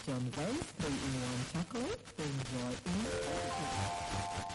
John Vance 3-in-1 chocolate. Enjoy in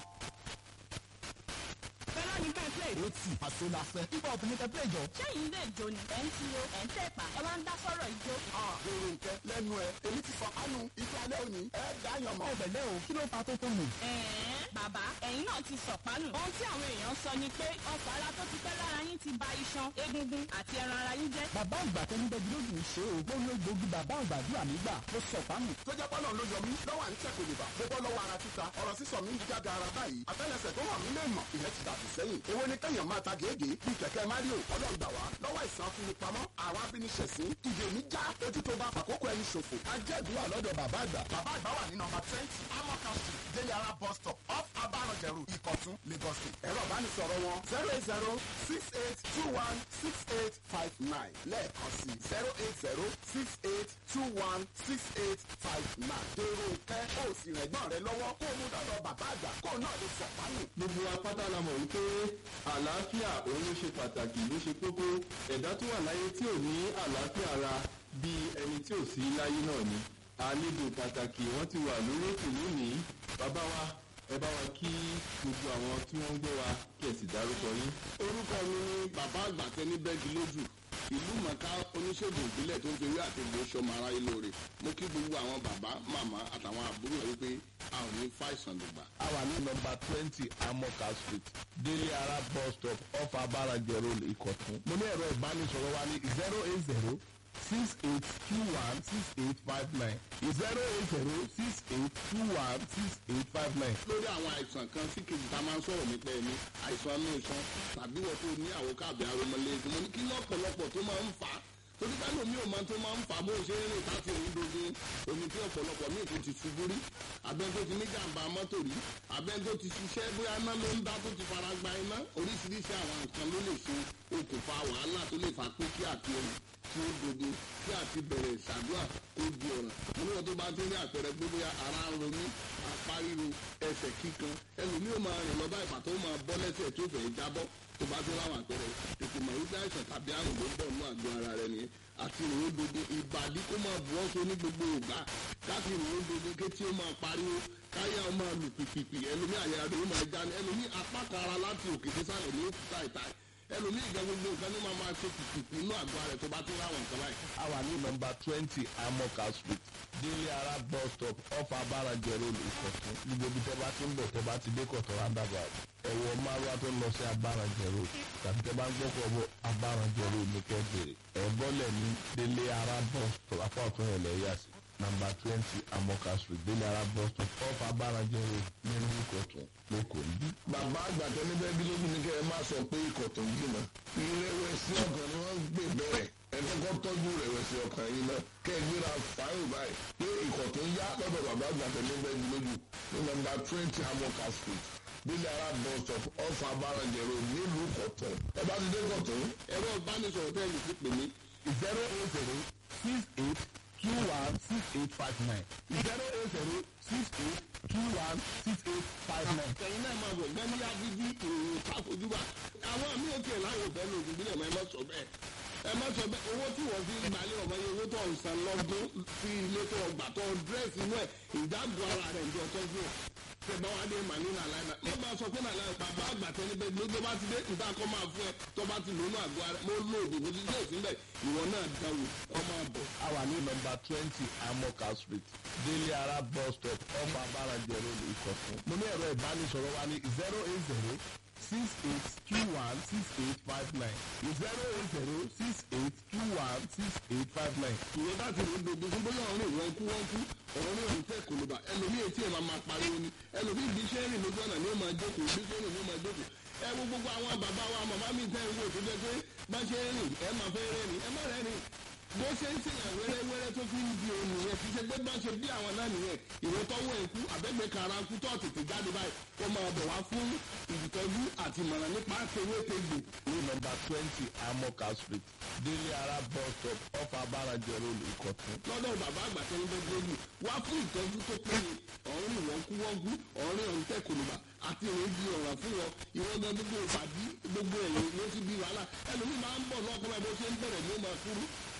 fẹ́lá ní ká play. ó tì àṣọ la fẹ́. ibà òfin ní kẹ́pẹ́ ìjọ. sẹ́yìn lè jó ni ẹ̀ ń tiro ẹ̀ ń tẹ̀pà ẹ wá ń dá sọ̀rọ̀ ìjó. èrò nkẹ lẹ́nu ẹ èmi ti fọ kánú ife alẹ́ òní ẹ dáyàn mọ́. ẹ̀bẹ̀lẹ́ o kí ló fa tó tó nù. ẹ̀ẹ́n bàbá ẹ̀yin náà ti sọ̀pánù. ohun tí àwọn èèyàn sọ ni pé ọkọ̀ ara tó ti pẹ́ lára yín ti ba iṣan egungun àti ẹran ara yín jẹ́. bàbá àgbà tẹni bẹ́ẹ̀ lójú ṣe o ó ló gbógi bàbá àgbà dúrà nígbà ó sọ fáàmù. tó jẹ́ pọ́nà ló yọ mí lọ́wọ́ à ń tẹ̀kọ̀ lè bà mo bọ́ lọ́wọ́ ara títa ọ̀rọ̀ sísọ mi ń jáde ara báyìí àtẹ́lẹsẹ̀ tó wà mí lè mọ̀ ìyẹn ti dàbí sẹ́yìn èwo ni kẹ́yàn máa ta gèégé bíi kẹ̀kẹ́ mario ọlọ́ọ̀gbà wá lọ́wọ́ ìsàn afinipamọ́ àwọn abíniṣẹ̀sín ìdè mi já ojú tó bá fàkókò ẹni ṣòfò ajẹ́dùúrà lọ́dọ̀ bàbá àgbà. bàbá àgbà wà ní nọmba twenty amoka street délé ara bus stop off abarọ̀jẹ̀rù ìkọ̀tún lagos state. ẹ̀rọ ìbánisọ̀rọ̀ wọn zero eight zero six eight two one six eight five nine lẹ́ẹ̀kan sí zero eight zero six eight two one six eight five nine. dèrò ìkẹ́ ó sì rẹ̀gbọ́n rẹ lọ́wọ́ kó o mú dọ́dọ̀ bàbá àgbà kó o náà lè sọ̀pánù. gbogbo apáta la mọ̀ wípé àlàáfíà òun ló ṣe pàtàkì ló ṣe kókó ẹ̀dá tó wà láyé tí ò ní àlàáfíà ara bíi ẹni tí ò sí láyé náà ni àlejò pàtàkì wọ́n ti wà lórí ètò lónìí bàbá wa ẹ bá wa kí gbogbo àwọn tí wọ́n ń gbé wa kí ẹ sì dárúkọ yín. orúkọ mi ni bàbá àgbà tẹni bẹ́ẹ̀gì lójú ìlú mọ̀ká oníṣègùn ìbílẹ̀ tó ń fi ewé àti ìgbò sọmọ aráyé lóore mo kí gbogbo àwọn bàbá màmá àtàwọn àbúrò rẹ wípé a ò ní fàìsàn lùgbà. a wà ní nọmba twenty amoka street délé ara bus stop off abarajẹ road ìkọ̀tún. mo ní ẹ̀rọ ìbánisọ̀rọ̀ wa ní zero eight zero six eight two one six eight five nine zero eight zero six eight two one six eight five nine. lórí àwọn àìsàn kan sí kejì tá a máa ń sọ̀rọ̀ nípa ẹni àìsàn inú iṣan tàbí wọ́n tó ní àwòká àbí aromọlẹ́gbẹ̀ẹ́ mo ní kí lọ́pọ̀lọpọ̀ tó máa ń fà á torí ká lómi ò máa tó máa ń fà á bó ṣe ń rìn láti òun dogun omi tí ọ̀pọ̀lọpọ̀ míì tó ti ṣubú rí abẹ́ tó ti ní jàǹbá mọ́tò rí abẹ́ tó ti ṣiṣẹ́ bóyá iná ló ń dá tó ti fara gba iná oríṣiríṣi àwọn nǹkan ló lè ṣe okùnfà wàhálà tó lè fà pé kí àti omi tí ó dodo kí àti bẹ̀rẹ̀ ṣàdúrà kó di ọ̀ràn níwọ̀n tó bá ti ní àpẹẹrẹ pé bóyá ara ń ronú apá ríro ẹsẹ̀ kíkan ẹlòmíì ó máa rìn lọ bá ìpàtó máa bọ́ lẹ́sẹ̀ tó fẹ́ jábọ́ tó bá ti láwọn àpẹẹrẹ tètè mọ̀ wípé àìsàn tàbí àrùn ló ń bọ̀ nínú àgọ́ ara rẹ nìyẹn àti ìròyìn dodo ìbàdí kó máa bù ọ́ so ní gbogbo ògbà káfí ìròyìn dodo kétí ó máa pariwo káyà ó máa lù pìpìpì ẹlòmíì àyà rẹ̀ ó máa já ní ẹlòmíì apá kan ara láti òkè sísàlẹ̀ ní òkúta ìta ẹlòmíì ìgbà gbogbo nǹkan ní máa máa ṣe pìpìpì inú àgọ́ rẹ̀ tó bá tún láwọn nǹkan báyìí. a wà ní nọmba twenty amoka street délé ara bus stop off abarajẹ road ìkọ̀tún gbogbo ibi tẹ́ bá ti ń bọ̀ tẹ́ bá ti dé kọ̀tún roundabout ẹ̀wọ̀ márùwá tó ń lọ sí abarajẹ road tàbí tẹ́ bá ń gbọ́kọ̀ bọ̀ abarajẹ road ní kẹ́bẹ̀rẹ̀ ẹ̀ bọ́lẹ̀ ní délé ara bus stop apá ọ̀tún rẹ̀ lẹ́yà sí nọmba twenty amoka street délé ara bus stop off abarajẹ road nínú ìkọ̀tún lẹ́kọ̀ọ́ níbí. bàbá àgbà tẹni bẹ́ẹ̀ bí lójú ní kẹ́ ẹ má sọ pé ikọ̀ tó ń jìnnà ìrẹ̀wẹ̀sì ọkàn ni wọ́n ń gbé bẹ́ẹ̀ ẹ kọ́kọ́ tọ́jú ìrẹ̀wẹ̀sì ọkàn yìí náà kẹ́ ẹ gbéra fáyọ̀ báyìí pé ikọ̀ tó ń yá lọ́dọ̀ bàbá àgbà tẹni bẹ́ẹ̀ bí lójú ní nọmba twenty amoka street bílẹ̀ ara bus stop ọ̀fà abárànjẹ̀rò nílùú kọ̀tún ẹ bá ti dé kọ̀tún. ẹ̀rọ ìbánisọ̀rọ̀ tẹ́ ẹ lè fi pè mí zero eight zero six eight two one six eight five nine zero eight zero six eight two one six eight five nine. ẹ̀yin náà máa bọ̀ gbẹ́mí abíbí ìròyìn káfojúbà àwọn àmì òkè ẹ̀ láwọn òfẹ́ ní ògùn bílẹ̀ mọ́ ẹ má sọ bẹ́ẹ̀ ẹ má sọ bẹ́ẹ̀ owó tí wọ́n fi ń gbalẹ̀ ọmọ yẹn owó tó ń san lọ́dún sí ilé tó gbà tó dírẹ́sì inú ẹ̀ ìdáàbò ara rẹ̀ ń jọ tọ́jú ẹ̀ tẹ̀gbọ́n wa dé màní nàláìnà má máa sọ pé nàláìnà bàbá àgbà tẹni bẹ́ẹ̀ ló tó bá ti dé níta kọ́ máa fún ẹ tó bá ti lónú àgọ́ ara mo lo òdòdó tí yóò sílẹ̀ ìwọ náà dáwò ọmọ àbọ̀. a wà ní nọmba twenty amoka street délé ara bus stop off abarajẹ road ìkọ̀tún. mo ní ẹ̀rọ ìbánisọ̀rọ̀ wa ní zero eight zero six eight two one six eight five nine zero eight zero six eight two one six eight five nine. ìwé bá ti rí gbogbo fún bóyá ọ̀rìn ìwọ̀n kú wọ́n kú ọ̀rọ̀ ní òun tẹ̀ kò lè bà ẹlòmíì etí ẹ̀ máa máa pariwo ni ẹlòmíì bí iṣẹ́ rìn lójú ọ̀nà ni ó máa jókòó bí iṣẹ́ rìn ni ó máa jókòó ẹ wo gbogbo àwọn bàbá wa màmá mi tẹ́ ń wò tó jẹ́ pé bá ṣe ń rìn ẹ máa fẹ́ rẹ́ ni ẹ má rẹ́ ni bó ṣe ń ṣèyàn wẹ́rẹ́wẹ́rẹ́ tó fi ń di òun nìyẹn kì í ṣe pé bá ṣe bí àwọn náà nìyẹn ìwé tọ́wọ́ ẹ̀kú àbẹ́gbẹ́ kara kú tó tètè jáde báyìí ó máa bọ̀ wá fún ìtọ́jú àti ìmọ̀ràn nípa tewétegbò ní nọmba twenty amoka street délé ara bus stop off abarajẹ road ìkọ̀tún. lọ́dọ̀ bàbá àgbà tó ń bẹ gbójú wá fún ìtọ́jú tó péye ọ̀rìn ìwọ̀nkúwọ́nkú ọ̀rìn ọ̀rìn tẹ̀kùnùbà àti ìrìn di ọ̀ràn fún wọn ìwọ́n gan gbogbo ìpàdí gbogbo ẹ̀yìn ló ti bí wàhálà ẹlòmíì máa ń bọ̀ lọ́kùnrin bó ṣe ń bẹ̀rẹ̀ ní ó máa kúrú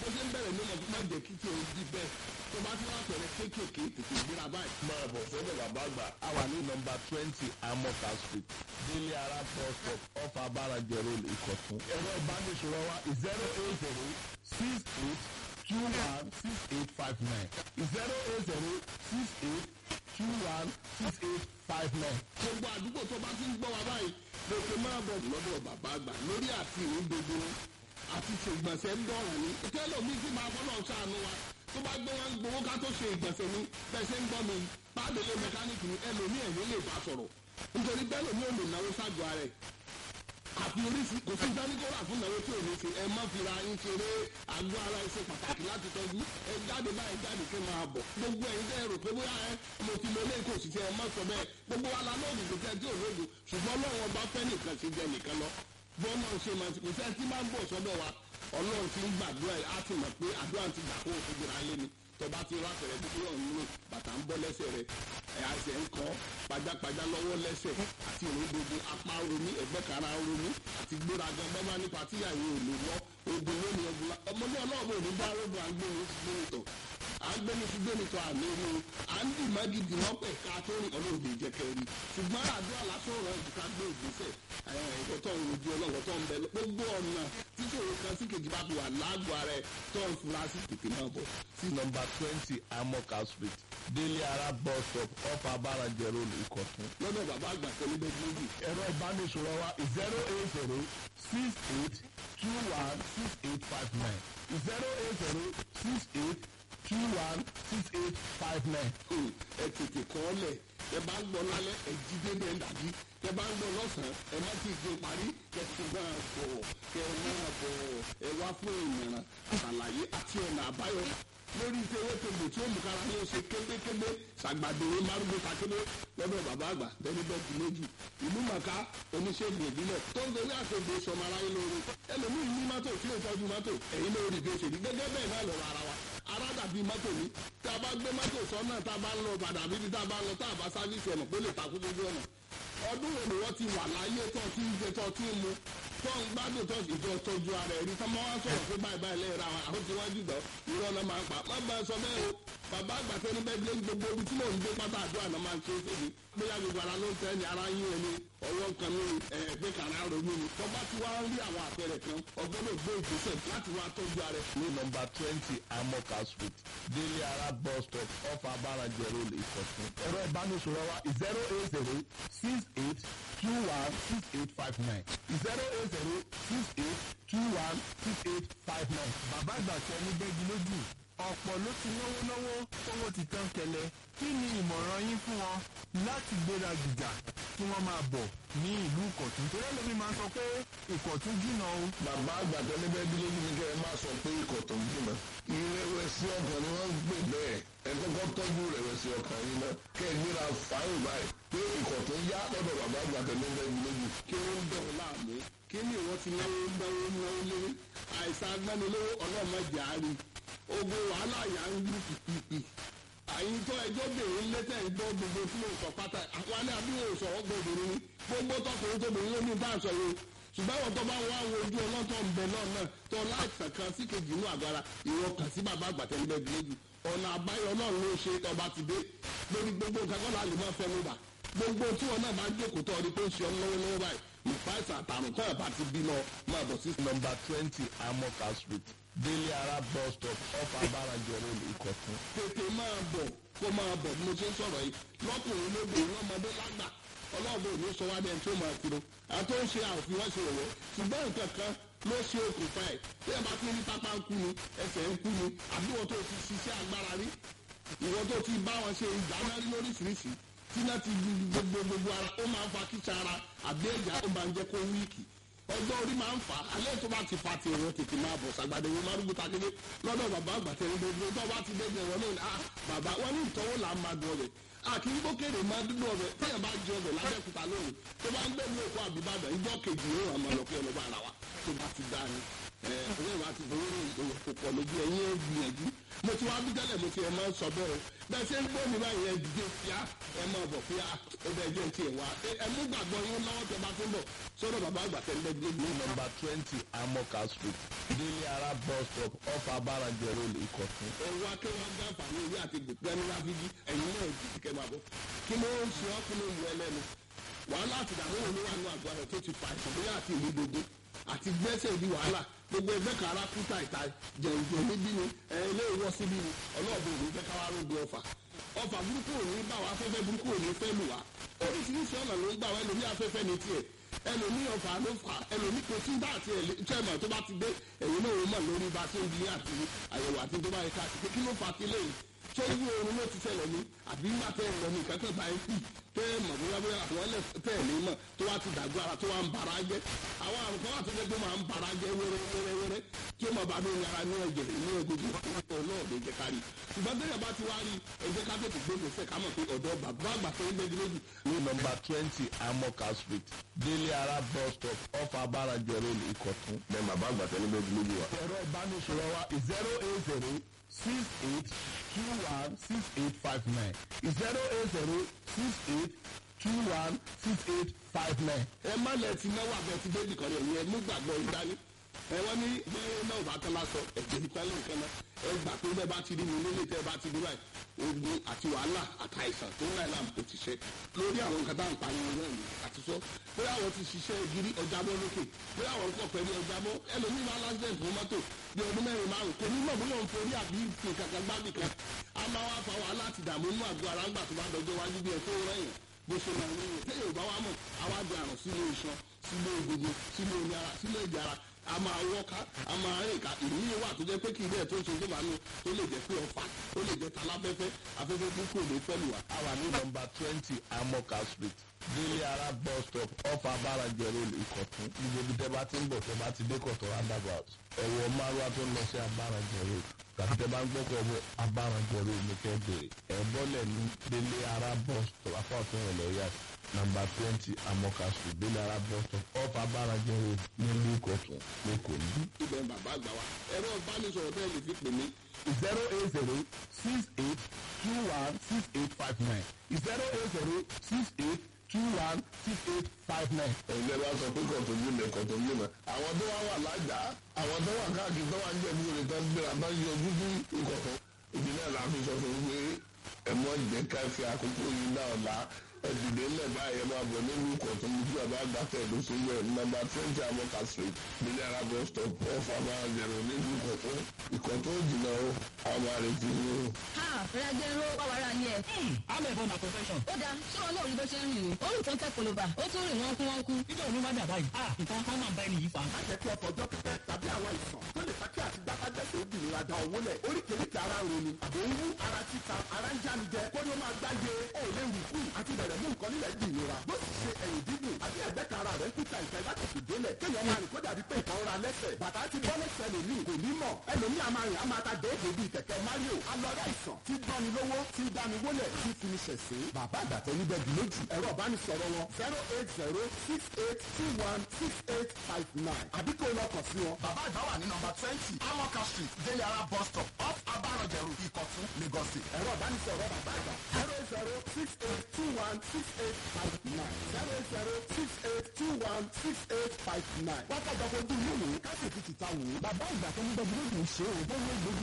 bó ṣe ń bẹ̀rẹ̀ ló mọ̀ fún máa jẹ́ kí tí o di bẹ́ẹ̀ tó bá ti wá pẹ̀rẹ̀ kéékèèké tètè gbéra báyìí. máa bọ̀ sọ́dọ̀ bàbá àgbà. a wà ní nọmba twenty amoka street délé ara bus stop off abarajẹ road ìkọ̀tún. ẹ̀rọ ìbánisọ̀rọ̀ wa zero eight zero six eight two one six eight five nine zero eight zero six eight two one six eight five nine. gbogbo àdúgbò tó bá ti ń gbọ́ wa báyìí lókè máa bọ̀ lọ́dọ̀ bàbá àgbà lórí àti ìrìn gbogbo àti ṣègbọ̀nsẹ̀ ń dọ̀rọ̀ ní. ìtẹ́lẹ̀ mi ti máa fọ́nà ṣàánú wa tó bá gbé wọn gbowó ká tó ṣe ìgbọ̀nsẹ̀ ní bẹ́ẹ̀ ṣe ń gbọ́ mi pàdélé mẹkáníìkì ní ẹlòmíì ẹ̀yìn lè bá sọ̀rọ̀ nítorí bẹ́ẹ̀ lòmíì ò lè náwó ságọ́ ara ẹ̀ àfi oríṣi kò sí dáníkọ́rà fún ìnáwó tí ò ní ṣe ẹ má fira yín ṣeré àgọ́ ara ẹ ṣe pàtàkì láti tọ́jú ẹ jáde báyìí jáde kí n máa bọ̀ gbogbo ẹ̀yin tẹ́ ẹ rò pé bóyá ẹ mo ti lọ lẹ́yìn kò sì ṣe ẹ má sọ bẹ́ẹ̀ gbogbo wa la lóògùn kò tẹ́ tí ò lóògùn ṣùgbọ́n ọlọ́run ọba fẹ́ nìkan ṣe jẹ nìkan lọ bọ́ọ̀nà ṣe máa ti kò sẹ́ tí máa ń bọ̀ sọ́dọ̀ wa ọlọ́run ti ń gbàdúrà á ti mọ̀ pé àdúrà ti gbà kó o fi gbéra lé ni tọba ti rà pẹ̀rẹ̀ dúdú ọ̀hún nínú bàtà ń bọ́ lẹ́sẹ̀ rẹ̀ ẹ̀ àṣẹ ń kọ́ pajápajá lọ́wọ́ lẹ́sẹ̀ àti òun gbogbo apá romi ẹ̀gbẹ́ kara romi àti gbéraga bọ́bá nípa tíyàwó ò lè wọ́ ogun lónìí ọgbọ́n ọmọdé ọlọ́ọ̀bù òní bá rògbò àgbẹ̀ni gbẹ̀nitọ̀ àgbẹ̀ni ti gbẹ̀nitọ̀ àmì rí o à ń dì má gidi wọ́n pẹ̀ ká tó rìn ọlọ́ọ̀dẹ ìjẹkẹ́ rí ṣùgbọ́n àdúrà lásán rẹ̀ ìdíkà gbé ìgbésẹ̀ ẹ̀kọ́ tó ń rojú ọlọ́wọ́ tó ń bẹ gbogbo ọ̀nà tíṣòro kan sí kejì bá fi wà lágbo ara ẹ̀ tó ń fura sí tètè máa bọ̀ sí nọmba twenty amoka street délé ara bus stop off abarajẹ road ìkọ̀tún. lọ́dọ̀ bàbá àgbà tẹ́lẹ̀ bẹ́ẹ̀ méjì ẹ̀rọ ìbánisọ̀rọ̀ wa zero eight zero six eight two one six eight five nine zero eight zero six eight two one six eight five nine. ẹ tètè kọ́ ọ lẹ̀ ẹ bá ń gbọ́ lálẹ́ ẹ jí dédé ẹ dàbí ẹ bá ń gbọ́ lọ́sàn-án ẹ má ti gbé parí kẹ ti gbà bọ̀ kẹ máa bọ̀ ẹ wá fún ìmọ̀ràn àlàyé àti ọ̀nà àbáyọ lórí ìtẹ̀wé tòbò tí ó mú kára ní oṣù kébékébé ṣàgbàdéwé márùnún takébé lọ́dọ̀ bàbá àgbà tẹ́lẹ̀ bẹ́ẹ̀ di méjì ìlú màkà oníṣègùn ìbílẹ̀ tó ń dorí àtògbè sọmọ aráyé lórí ẹlòmíì ní mọ́tò tí ó tọ́jú mọ́tò ẹ̀yin lórí bí ó ṣe rí gẹ́gẹ́ bẹ́ẹ̀ náà lọ́rọ̀ ara wa ara dàbí mọ́tò ní tá a bá gbé mọ́tò sọ́nà tá a bá ń lọ padà bíbi tá a bá ń lọ tá a bá sáfíìsì ọ̀nà pé lè takú lójú ọ̀nà ọdún wo ni wọ́n ti wà láyé tó ti ń jẹ tó ti ń mu tó ń gbádùn tó ìjọ tọ́jú ara ẹ̀rí tó máa ń sọ̀rọ̀ pé báyìí báyìí lẹ́yìn ra wọn àwọn tí wọ́n jù dán irọ́ náà máa ń pa má bá a sọ bẹ́ẹ̀ o bàbá àgbàtẹ́ ní bẹ́ẹ̀ gbé gbogbo ibi tí mò ń gbé pátá àdúrà náà máa ń ṣe é fèmí bóyá gbogbo ara ló ń tẹ́ ni ara yín ẹni ọwọ́ kan ní ẹgbẹ́ kan ara ronú ni tó bá ti wá ń rí àwọn àpẹẹrẹ kan ọgbọ́dọ̀ gbé ìgbésẹ̀ láti wá tọ́jú ara ẹ̀. ní nọmba twenty amoka street délé ara bus stop off abarajẹ road ìkọ̀tún. ẹ̀rọ ìbánisọ̀rọ̀ wa zero eight zero six eight two one six eight five nine zero eight zero six eight two one six eight five nine. bàbá àgbà tẹ ní bẹ́gi lójú ọ̀pọ̀ ló ti náwó náwó owó ti tán kẹlẹ̀ kí ni ìmọ̀ràn yín fún wọn láti gbéra gìjà kí wọ́n máa bọ̀ ní ìlú ìkọ̀tún torí ẹlòmíín máa sọ pé ìkọ̀tún jìnnà o. bàbá àgbà tẹ́lẹ̀ bẹ́ẹ̀ bí lójú ni kẹ́ ẹ máa sọ pé ikọ̀ tó ń jìnnà. ìrẹ̀wẹ̀sì ọkàn ni wọ́n ń gbè bẹ́ẹ̀ ẹ kọ́kọ́ tọ́jú ìrẹ̀wẹ̀sì ọkàn yín náà kẹ́ ẹ gbéra fáyọ̀ báyìí pé ikọ̀ tó ń yá lọ́dọ̀ bàbá àgbà tẹ́lẹ̀ bẹ́ẹ̀ bí lójú. kí ló ń bẹ̀rù láàmú kí ni ìwọ ti náwó náwó náwó lórí àìsàn agbánilówó ọlọ́mọdé àárín ogun wàhálà yà ń lù pìpìpì àyíntọ́ ẹjọ́ bèrè lẹ́tẹ̀ ń gbọ́ gbogbo tí mo sọ pátá àwọn alẹ́ àbíwò sọ ọgbọ́n obìnrin ni gbogbo tọkùnrin tóbìnrin ló ní bá aṣọ yìí ṣùgbọ́n àwọn tó bá ń wá àwọn ojú ọlọ́tọ̀ ń bẹ náà náà tó láìsàn kan sí kejì inú àgọ́ ara ìwọ kàn sí bàbá àgbàtẹ́ níbẹ̀ gbìyànjú ọ̀nà àbáyọ náà ló ṣe tọba ti dé lórí gbogbo nǹkan kọ́ la lè máa fẹ́ ló bà gbogbo tí wọn náà bá jókòó tọ́ ọ ní pé ó ń ṣe ọ lọ́wọ́lọ́wọ́ báyìí nípa ìsàn àtàrùn kọ́ ẹ̀ bá ti bí náà máa bọ̀ sí nọmba twenty amoka street délé ara bus stop off abarajẹ road ìkọ̀tún. tètè máa bọ̀ kó máa bọ̀ bí mo ṣe ń sọ̀rọ̀ yìí lọ́kùnrin lóbìnrin lọ́mọdé lágbà ọlọ́ọ̀bẹ ò ní sọ wá dẹ́n tí ó máa kúrò àti ó ń ṣe àfi wọ́n ṣe òwò ṣùgbọ́n nǹkan kan ló ṣe okùnfà ẹ̀ bí ẹ bá ti ní pápá ń kú ni ẹsẹ̀ ń kú ni àbí wọ́n tó ti ṣiṣẹ́ agbára rí ìwọ́n tó ti bá wọn ṣe ìdáná rí lóríṣiríṣi tí náà ti gbogbo gbogbo ara ó máa ń fa kíkà ara àbí ẹ̀já ó máa ń jẹ́ kó wíìkì ọjọ́ orí máa ń fà á alẹ́ tó bá ti fa ti ẹ̀rọ tètè máa bọ̀ sàgbàdo wọn máa rúgbó takédé lọ́dọ̀ bàbá àgbàtẹ́ ní gbogbo tó bá ti dẹ́gbẹ̀ wọn náà ah bàbá wọn ní ìtọ́wò là ń máa dùn ọbẹ̀ àkì ń gbókèrè máa dúdú ọbẹ̀ téèyàn bá jẹ ọbẹ̀ lábẹ́kúta lónìí tó bá ń gbé ní òkú àbíbàdàn ìjọ kejì yóò hàn máa lọ pé ọlọ́ba ara wa tó bá ti dá ni ẹ ọ̀rẹ́ wa ti fowó ní ìdòwò kò pọ̀ lójú ẹ̀yìn ẹ̀ gbìyànjú mo ti wá bí tẹ́lẹ̀ mo ti ẹ̀ máa ń sọ bẹ́ẹ̀ o bẹ́ẹ̀ ṣe ń gbọ́ mi báyìí ẹ dìde fíà ẹ máa bọ̀ fíà ó bẹ́ẹ̀ jẹ́ ti ẹ̀ wá ẹ mú gbàgbọ́ yín lọ́wọ́ tẹ bá tó ń bọ̀ sọ́dọ̀ bàbá àgbà tẹ̀ ń bẹ́ẹ̀ ní gbé nọmba twenty amoka street délé ara bus stop off abarajẹ road ìkọ̀tún. ẹ wá kí wọ́n gbá àǹfààní orí àti gbẹ̀gbẹ́ni láfíjí ẹ̀yin náà jì kẹ́ máa bọ̀ kí ló ń ṣe ọ́ kí ló ń yọ ẹlẹ́nu wàhálà àti ìdààmú òun ló wà nínú àgọ́ rẹ̀ tó ti fa ìṣàn bóyá àti ìlú dodo àti gbẹ́sẹ̀ di wàhálà gbogbo ẹgbẹ́ kan ara kúta ìta jẹ̀ǹjẹ̀ níbí ni ẹ ilé ìwọ síbí ni ọlọ́ọ̀bù òní fẹ́ káwá rògbò ọ̀fà ọ̀fà burúkú òní bá wa afẹ́fẹ́ burúkú òní fẹ́ lù wá oríṣiríṣi ọ̀nà ló ń gbà wá ẹlòmí afẹ́fẹ́ ní tiẹ̀ ẹlòmí ọ̀fà ló fà ẹlòmí kò sí bá àti ẹ̀lẹ́tẹ̀mọ̀ tó bá ti dé ẹ̀yìn náà ó mọ̀ lórí bá ṣe ń di àti àyẹ̀wò àti tó bá yẹ ká ṣe kí ló fà kí lẹ́yìn ṣé irú oorun ló ti ṣẹlẹ̀ ní àbí nígbà tẹ́ ẹ̀ lọ ní ìkẹ́kẹ́ bá ẹ kù tẹ́ ẹ mọ̀ bóyá bóyá àwọn ẹlẹ́ tẹ́ ẹ̀ lè mọ̀ tó wá ti dàgbà ara tó wá ń bara jẹ́ àwọn àrùn kan wà tó jẹ́ pé máa ń bara jẹ́ wẹ́rẹ́wẹ́rẹ́ tí ó mọ̀ bá mi yàrá ní ẹ̀jẹ̀ ní egungun ọ̀pọ̀ náà lè jẹ́ kárí ṣùgbọ́n tẹ́lẹ̀ bá ti wá rí ẹ̀jẹ̀ ká tètè gbé gbèsè ká mọ̀ pé ọ̀dọ́ bàbá àgbà tó ń gbẹ́jú lójú ní nọmba twenty amoka street délé ara bus stop off abarajẹ road ìkọ̀tún. bẹ́ẹ̀ bàbá àgbà tẹ́lẹ̀ bẹ́ẹ̀ bí lójú wa. ẹ̀rọ ìbánisọ̀rọ̀ wa zero eight zero six eight two one six eight five nine zero eight zero six eight two one six eight five nine. ẹ má lẹ ti náwó abẹ ti dé nìkan rẹ yẹn mú gbàgbọ́ ìdání ẹ wọ́n ní bí náà bá tán lásọ ẹ̀jẹ̀ nípa lè nǹkan náà ẹ gbà pé bẹ́ẹ̀ bá ti rí mi nílé tẹ́ ẹ bá ti rí báyìí ogun àti wàhálà àtàìsàn tó ń láì láàmú kò ti ṣe lórí àwọn nǹkan tá à ń pa yẹn náà ní àti sọ pé àwọn ti ṣiṣẹ́ gírí ọjà bọ́ lókè pé àwọn ń pọ̀ pẹ̀lú ọjà bọ́ ẹlòmíì máa lásìlẹ̀ fún mọ́tò bí ọdún mẹ́rin márùn kò ní mọ̀ bóyá òun torí àbí ìpè kankan gbábì kan a máa wá fa wàhálà àti ìdààmú inú àgọ́ ara ńgbà tó bá dọjọ́ wájú bí ẹ tó rẹ̀yìn bó ṣe máa ń rí yẹn tẹ́yìn ò bá wá mọ̀ àwa di àrùn sínú iṣan sínú egungun sínú omi ara sínú ẹ̀jẹ̀ ara a máa wọ́ká a máa rìn ká ìrírí wà tó jẹ́ pé kí ilé ẹ̀ tó ń ṣe tó máa ń tó lè jẹ́ pé ọ̀fà ó lè jẹ́ taláfẹ́fẹ́ afẹ́fẹ́ burúkú ò ní fẹ́ lù wá. a wà ní nọmba twenty amoka street délé ara bus stop off abarajẹ road ìkọ̀tún gbogbo ibi tẹ́ bá ti ń bọ̀ tẹ́ bá ti dé kọ̀tún roundabout ẹ̀wọ̀ márùwá tó ń lọ sí abarajẹ road tàbí tẹ́ bá ń gbọ́kọ̀ ọ̀bọ̀ abarajẹ road ní kẹ́ bèrè ẹ̀ bọ́lẹ̀ ní délé ara bus stop apá ọ̀tún rẹ̀ lọ́ọ́ yá nọmba twenty amoka street délé ara bus stop off abarajẹ road nílùú ìkọ̀tún lẹ́kọ̀ọ́ ní. ibẹ̀ ń bàbá àgbà wa ẹ̀rọ ìbánisọ̀rọ̀ bẹ́ẹ̀ lè fi pè mí zero eight zero six eight two one six eight five nine zero eight zero six eight two one six eight five nine. ẹ̀yin lẹ́nu wá sọ pé kọ̀tún yìí lẹ̀ kọ̀tún yìí mọ̀ àwọn tó wá wà lájà àwọn tó wà káàkiri tó wà ń jẹ̀bú rẹ̀ tó ń gbéra bá yọ ojú sí ìkọ̀tún ìdílé la fi sọ fún pé ẹ̀mọ́ jẹ́ ká fi àkókò yìí náà la ẹ̀dìdé ńlẹ̀ báyìí ẹ̀ máa bọ̀ nínú ìkọ̀tún ní tí bàbá àgbàtẹ̀ ló ṣe yẹ nọ́mbà twenty amoka street nílẹ̀ arábọ̀ stop off abájẹ̀rọ nínú ìkọ̀tún ìkọ̀tún jìnnà ó àwọn àrètí ní o. ha rẹ́gẹ́rọ́ pàwárà ni ẹ̀. I'm a born a profession. ó dáa ṣé wọn náà rí bó ṣe ń rìn ní. ó rìn tó ń tẹ́ polówà ó tún rìn wọ́n kú wọ́n kú. Níjọ́ òní wá dàbá yìí. Ah, nǹkan kan máa ń bá ẹni yìí fa. má jẹ́ kí ọkọ̀ ọjọ́ pípẹ́ tàbí àwọn àìsàn tó lè fa kí àti gbápájẹ́sẹ̀ obìnrin ada owó lẹ̀ oríkèéríkèé ara ń roni àbò ń wú ara títa ara ń jáni jẹ kó ló máa gbáyé ó lè rù kú àti bẹ̀rẹ̀ mú nǹkan nílẹ̀ di ìnira bó sì ṣe ẹ̀yìn dídùn àbí ẹ̀gbẹ́ kan ara rẹ̀ ń kúta ìfẹ́ láti fi délẹ̀ kéèyàn máa rìn kó dàbí pé ìkan ra lẹ́sẹ̀ bàtà ti bọ́ lẹ́sẹ̀ lòmíì kò ní mọ̀ ẹlòmíì a máa rìn a máa ta déédé bíi kẹ̀kẹ́ Mario alọ́rẹ́ àìsàn tí gbani lówó tí dání wólẹ̀ tí fi ní ṣẹ̀ṣẹ̀ bàbá àgbàtẹ́ níbẹ̀ dùn lójú ẹ̀rọ ìbánisọ̀rọ̀ wọn zero eight zero six eight two one six eight five nine àbí kó lọ kàn sí wọn. bàbá àgbà wà ní nọ́mbà twenty amoka street délé ara bus stop off abarọ̀jẹ̀rù ìkọ̀tún lagos state. ẹ̀rọ ìbánisọ̀rọ̀ bàbá àgbà zero zero six eight two one six eight five nine zero zero six eight two one six eight five nine. wákàtí ọkọ̀ ojú ìlú wò ó ká sì fi tìta wò ó. bàbá ìgbà tó ń gbẹ́jú lójú ṣe é o bó ló gbójú